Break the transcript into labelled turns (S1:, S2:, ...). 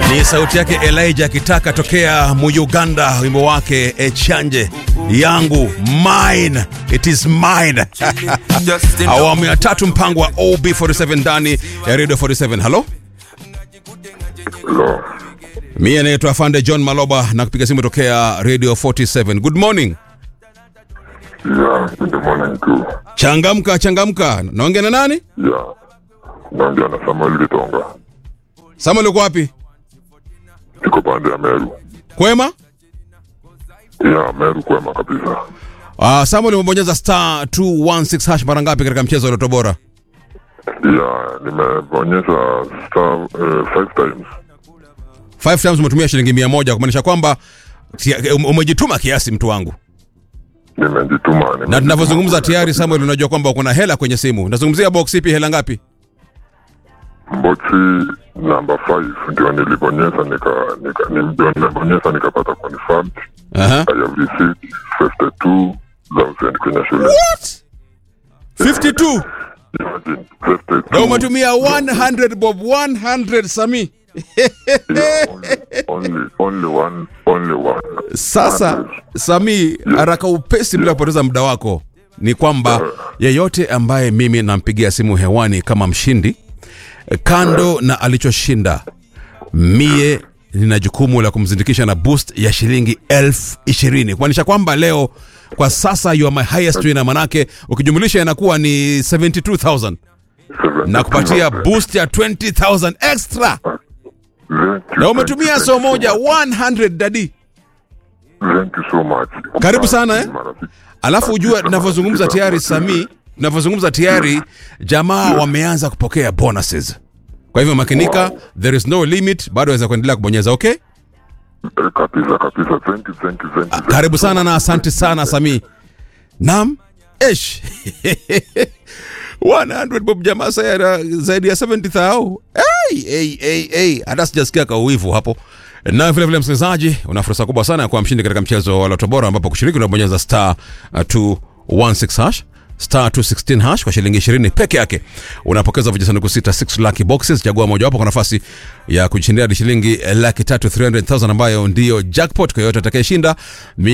S1: Ni sauti yake Elijah akitaka tokea Muganda, wimbo wake Echanje yangu mine it is mine. Awamu ya tatu, mpango wa OB47 ndani ya Radio 47. Halo,
S2: Hello.
S1: mimi anaitwa Afande John Maloba na kupiga simu tokea Radio 47. Good morning.
S2: Yeah, good morning too.
S1: Changamka, changamka. Naongea na nani?
S2: Yeah. Naongea na Samuel Gitonga.
S1: Samuel, uko wapi?
S2: Niko pande ya Meru.
S1: Kwema?
S2: Yeah, Meru kwema kabisa.
S1: Uh, Samuel umebonyeza star 216 hash mara ngapi katika mchezo wa Loto Bora?
S2: Yeah, nimebonyeza star uh, five times.
S1: Five times umetumia shilingi mia moja kumaanisha kwamba tia- um- umejituma kiasi mtu wangu.
S2: Nimejituma.
S1: Na
S2: nimejituma.
S1: tunavyozungumza tayari Samuel, unajua kwamba kuna hela kwenye simu. Nazungumzia box ipi, hela ngapi?
S2: Boxi number 5 ndio nilibonyeza nika nika ni- ndio nimebonyeza nikapata confirmed.
S1: Aha.
S2: I have received 52,000 kwenye shule.
S1: What? 52
S2: Imagine 52.
S1: na umetumia 100 bob 100 Sami.
S2: Yeah, only, only, only one, only one.
S1: Sasa Sami, haraka upesi bila kupoteza muda wako, ni kwamba yeyote ambaye mimi nampigia simu hewani kama mshindi, kando na alichoshinda, mie nina jukumu la kumzindikisha na boost ya shilingi elfu ishirini kumaanisha kwamba leo kwa sasa you are my highest winner, manake ukijumlisha inakuwa ni 72000 na kupatia boost ya 20000 extra, na umetumia so moja 100 dadi.
S2: Thank you so much.
S1: Karibu sana, eh?
S2: Marafiki.
S1: Alafu ujue tunavyozungumza tayari Sami, tunavyozungumza tayari jamaa wameanza kupokea bonuses. Kwa hivyo makinika, there is no limit, bado waweza kuendelea kubonyeza. Okay,
S2: Eh, Kabisa kabisa. Thank you, thank you, thank you.
S1: karibu sana na asante sana Sami. Naam, esh 100 bob jamaa saya zaidi ya 70,000. Hey, hey, hey, hey. Hata sijasikia kauwivu hapo. Na vile vile msikilizaji, una fursa kubwa sana ya kuwa mshindi katika mchezo wa Loto Bora ambapo kushiriki unabonyeza star uh, 216 hash star 216 hash kwa shilingi 20 peke yake unapokeza vijisanduku sita 6 lucky boxes chagua mojawapo kwa nafasi ya kujishindia hadi shilingi laki tatu 300,000 ambayo ndiyo jackpot kwa yoyote atakayeshinda